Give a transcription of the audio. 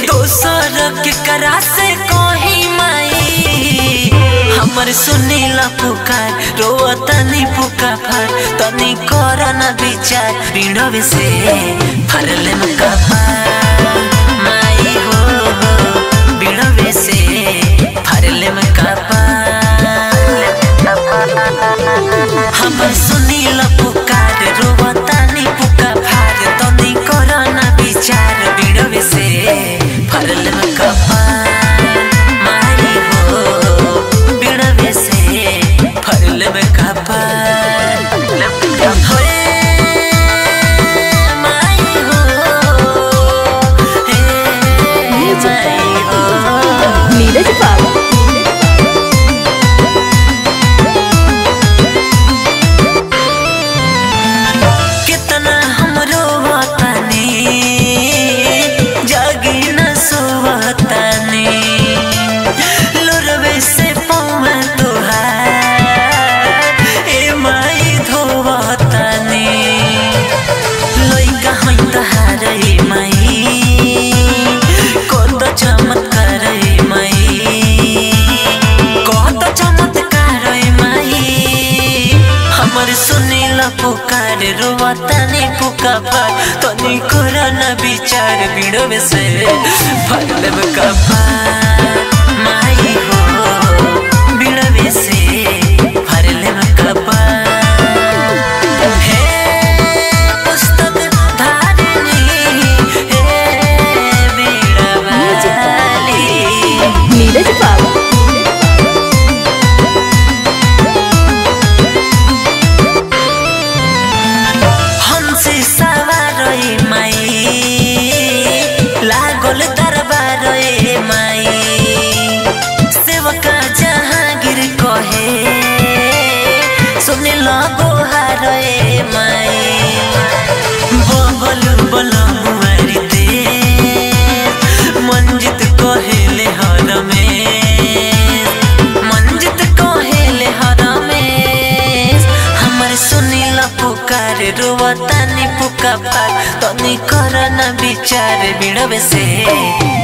दोसर के करा से कही माई हमर सुनीला पुकार रोतनी पुका फर तनी कर न विचार पीड़वे से फरले में कपार माई हो पीड़वे से फरले में कपार हमर सुनीला पुकार रोतनी पुका फर तनी कर न विचार पीड़वे से फरले में कपार माई हो बिड़वे से फरले में कपार होए माई हो हे माई हो नीरज बाबू कितना हमरो वतनी जागी न सोवतनी लोरवे से पौवा तोहार ए माई धोवतनी लइका होइ तहार ए माई कत चमत्कार ए माई कत चमत्कार ए माई हमर सुनील पुकार रोवतनी पुका पर तनी कर न विचार बिड़वे से फरलब कपार माई हो बिड़वे से फरलब कपार हे पुस्तक धारिणी हे बीड़वाली नीरज बाबू हमसे सवार ए माई लागल दरबार ए माई सेवका जहांगीर कहे सुने लगो हार ए माई बबल बलमुआरी दे मंजित कहेले हर में मंजित कहेले हर में हमर सुनील पुकार रोवतानी पुका पार तनी कर न विचार बिड़वे से